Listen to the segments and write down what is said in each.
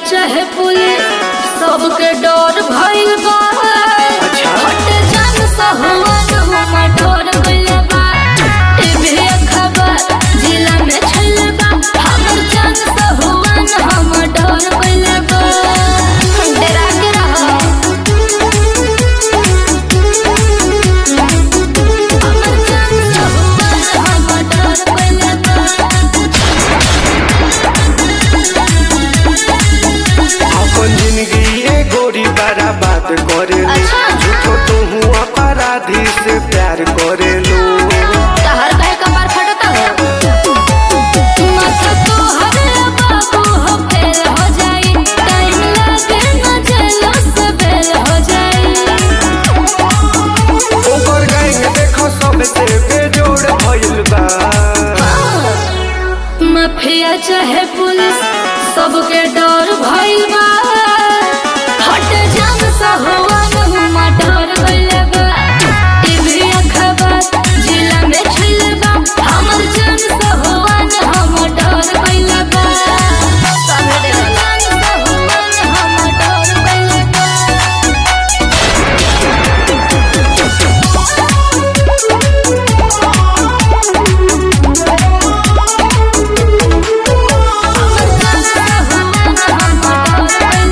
चाहे पुलिस सबके डर भइल बा हट जान सहुआन हुमा डर गइल बा टीवी खबर जिला में छइल बा हमर जान सहुआन हम डर गइल बा डरा के रहो हमर जान सहुआन हम डर गइल बा अपन जिंदगी ए गोरी बड़ा बात करे अच्छा। झूठो तो हूँ अपराधी से प्यार करे लो तहर कहे कपार फटता हो माथा तो हरे बाबू हो फेल हो जाई टाइम लागे न जेलो से बेल हो जाई ओकर गैंग देखो सबसे बेजोड़ भइल बा माफिया चाहे पुलिस सबके डर भइल बा हट जान सहुआन हुमा डर गइल बा टीवी खबर जिला में छइल बा हमर जान सहुआन हम डर गइल बा सबे देखला सहुआन हम डर गइल बा हमर जान सहुआन हम डर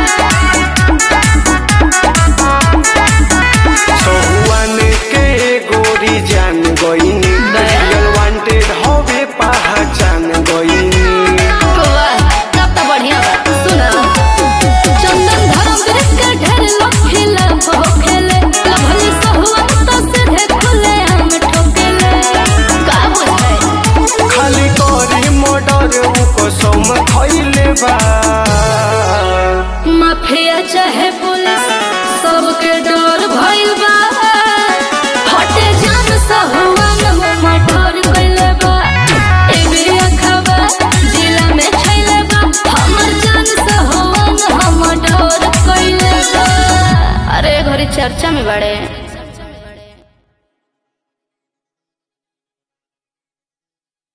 गइल बा सहुआन के गोरी जान गईनी रियल वांटेड हवे पहचान गईनी वाह, तब तो बढ़िया बा। सुना। चंदन धर्मवीर के ढेर लोग खिलाफ होखेले। लभली सहुआत तो सीधे खुलेआम ठोकेले। का बुझाई? खाली करी मर्डर उ कसम खइले बा माफिया चाहे पुलिस सबके डर भइल बा हटे जान सहुआन हुमा डर गइले बा एबरिया खबर जिला में छइले बा हमर जान सहुआन हम डर गइले बा अरे घरी चर्चा में बड़े